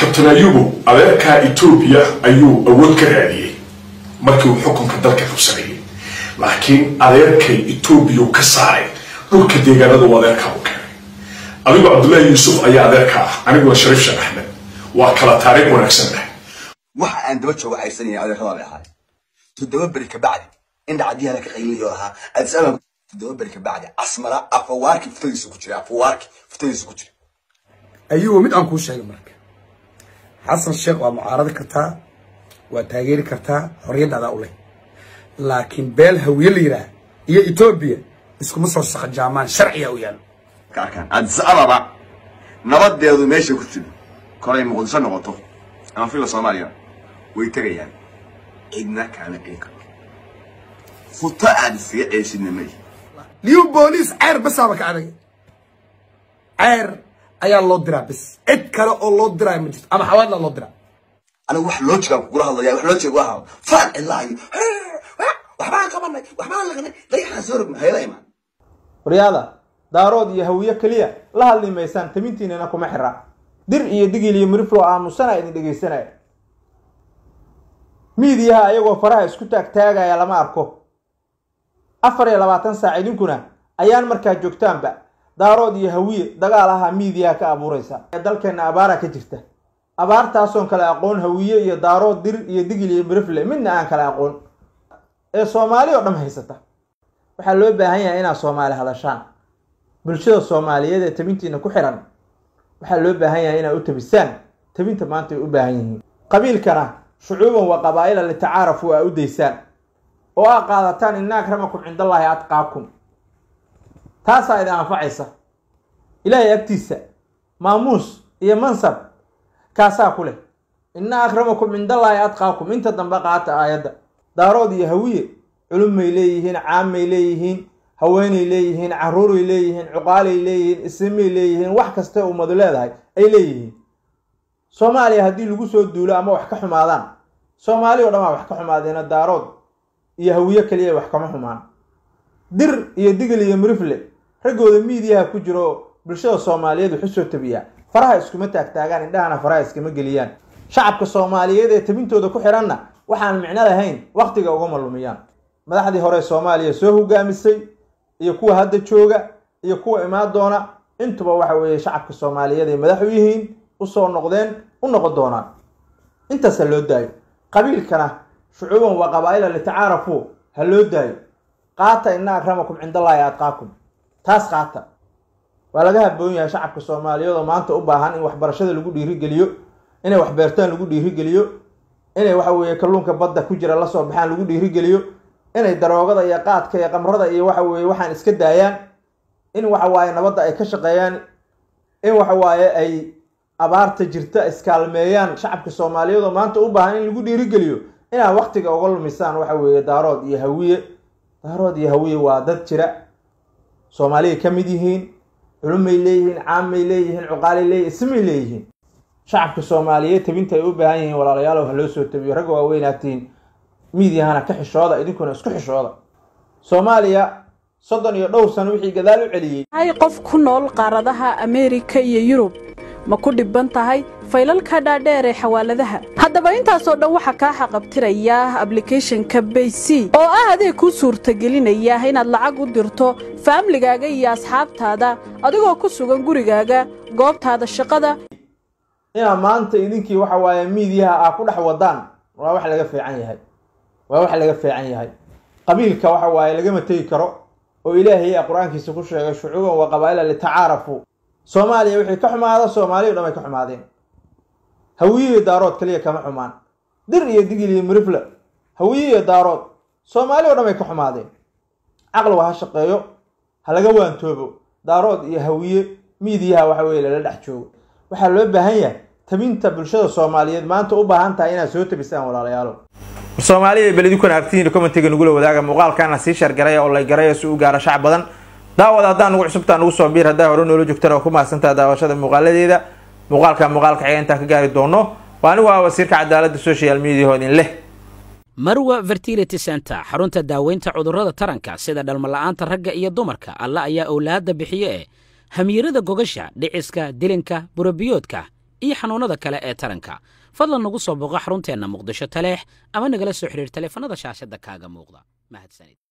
kabtan ayubu adeerkaa etoobiya ayuu awood ka raadiyey markii uu xukunka dalka qabsanayay laakiin adeerkay etoobiya ka saaray dhulka deegaanada uu adeerkaa u keenay adigu cabdullaahi yuusuf ayaa adeerka ah aniguna shariif sheekh axmed waa kala taariikh wanaagsan ah waxa aan daba joogo haysanaya adeerada bay ahaay toddoba beri ka bacdi in dhacdiyana ka qayliyo lahaa addis ababa toddoba beri ka bacdi asmara afawaarki futadiisa ku jira afawaarki futadiisa ku jira ayuu mid aan kuu sheegay marka xasan sheekh waa mucaaradi kartaa waa taageeri kartaa xorriyaddaada u leh laakiin beel hawiye la yidhaah iyo etoobiya iskuma soo saqajaamaan sharciga u yaalo ka arkaan addis ababa nabadeedu meesha ku jiro kolay muqdisho noqoto ama fila soomaaliya way tegayaan cidna kaama celin karto futo aad iskaga ceesidna mali liyu booliis ceer basaaba ka adag ceer ayaa loo diraa bis cid kale oo loo diraayo ma jirto ama xawaadla loo diraa anigu wax loo jigaan kugula hadlaya wax loo jeega waa hadlo faan cidlaa iyo waxbaan qabanay waxbaan laganay dayaxaan soo rogna hayla imaan waryaada daarood iyo hawiye keliya la hadli maysaan tamintiinana kuma xira dir iyo digil iyo miriflo aamusana idin dhegaysanaya miidiyaha ayagoo faraha isku taagtaagaya lama arko afar iyo labaatan saac idinkuna ayaan markaa joogtaanba daarood iyo hawiye dagaal ahaa miidiyaha ka abuuraysa dalkeenna abaara ka jirta abaartaasoon kale aqoon hawiye iyo daarood dir iyo digil iyo mirifle midna aan kale aqoon ee soomaali oo dham haysata waxaa loo baahan yahay inaad soomaali hadashaan bulshada soomaaliyeed ee tabintiina ku xiran waxaa loo baahan yahay inaad u tabisaan tabinta maanta ay u baahan yihiin qabiilkana shucuuban wa qabaa'ila litacaarafu aa u daysaan oo aa qaadataan ina akramakum cindallaahi atqaakum taasaa idin anfacaysa ilaahay agtiisa maamuus iyo mansab kaasaa ku leh ina akramakum cindallaahi atqaakum inta dambe qaata aayadda daarood iyo hawiye culumay leeyihiin caamay leeyihiin haweenay leeyihiin caruuray leeyihiin cuqaalay leeyihiin ismay leeyihiin wax kasta ummadu leedahay ay leeyihiin soomaaliya haddii lagu soo duulo ama wax ka xumaadaan soomaali oo dhan waa wax ka xumaadeena daarood iyo hawiye keliya wax kama xumaan dir iyo digil iyo mirifle raggooda miidiyaha ku jiro bulshada soomaaliyeed waxu soo tabiyaa faraha iskuma taagtaagaan indhahana faraha iskama geliyaan shacabka soomaaliyeed ee tabintooda ku xiranna waxaan micno lahayn wakhtiga ugama lumiyaan madaxdii hore soomaaliya soo hogaamisay iyo kuwa hadda jooga iyo kuwa imaan doona intuba waxa weeye shacabka soomaaliyeed ay madax u yihiin usoo noqdeen u noqon doonaan intaas ha loo daayo qabiilkana shucuuban waa qabaa'ila litacaarafu ha loo daayo qaata ina akramakum cindallaahi atqaakum taas qaata waa laga haboon yahay shacabka soomaaliyeed oo maanta u baahan in waxbarashada lagu dhiirigeliyo inay waxbeertaan lagu dhiirigeliyo inay waxa weeye kalluunka badda ku jira lasoo baxaan lagu dhiirigeliyo inay daroogada iyo qaadka iyo qamrada iyo waxa weeye waxaan iska daayaan in waxa waaye nabadda ay ka shaqeeyaan in waxa waaye ay abaarta jirta iskaalmeeyaan shacabka soomaaliyeed oo maanta u baahan in lagu dhiirigeliyo inaad waktiga uga lumisaan waxa weeye daarood iyo hawiye daarood iyo hawiye waa dad jira soomaaliyay ka mid yihiin culumay leeyihiin caamay leeyihiin cuqaalay leeyihin ismay leeyihiin shacabka soomaaliyeed tabinta ay u baahan yihiin walaalayaalow ha loo soo tabiyo ragga waaweynaatiin miidyahana ka xishooda idinkuna isku xishooda soomaaliya soddon iyo dhowr sano wixii gadaal u celiyey hay qof ku nool qaaradaha ameerika iyo yurub ma ku dhibban tahay faylalka dhaadheer ee xawaaladaha haddaba intaasoo dhan waxaa kaa xaqabtiraya ablicathonka bayc oo ah adeeg kuu suurtagelinaya inaad lacag u dirto faamligaaga iyo asxaabtaada adigoo ku sugan gurigaaga goobtaada shaqada inaad maanta idinkii waxa waaye miidyaha aa ku dhex wadaan waa wax laga fiican yahay waa wax laga fiican yahay qabiilka waxa waaye lagama tegi karo oo ilaahay a qur-aankiisa ku sheegay shucuuban wa qabaa'ila litacaarafu soomaaliya wixii ka xumaada soomaaliya o dhan ay ka xumaadeen hawiye iyo daarood kaliya kama xumaan dir iyo digil iyo mirifle hawiye iyo daarood soomaali o dhan ay ka xumaadeen caqliga ha shaqeeyo ha laga waantoobo daarood iyo hawiye miidiyaha waxa weye lala dhex joogo waxaa loo baahan yahay tabinta bulshada soomaaliyeed maanta u baahan tahay inaad soo tabisaan walaalayaalo soomaaliya bal idinkuna aragtihiin commentiga nagula wadaaga muuqaalkana sii shargaraya oo lay garaya si u gaaro shacab badan daawad haddaan nugu cusubtaa nugu soo biir haddaa hore noola joogtana waa ku mahadsantaha daawashada muuqaaladeeda muuqaalka muuqaalka xiga intaan ka gaari doono waa anigu ah wasiirka cadaaladda social media oo idin leh marwa fertility center xarunta daaweynta cudurrada taranka sida dhalmala'aanta ragga iyo dumarka alla ayaa owlaadda bixiye ee hamiirada gogasha dhiciska dilinka burabiyoodka iyo xanuunnada kale ee taranka fadlan nagu soo booqo xarunteenna muqdisho taleex ama nagala soo xidhiir taleefannada shaashadda kaaga muuqda mahadsanid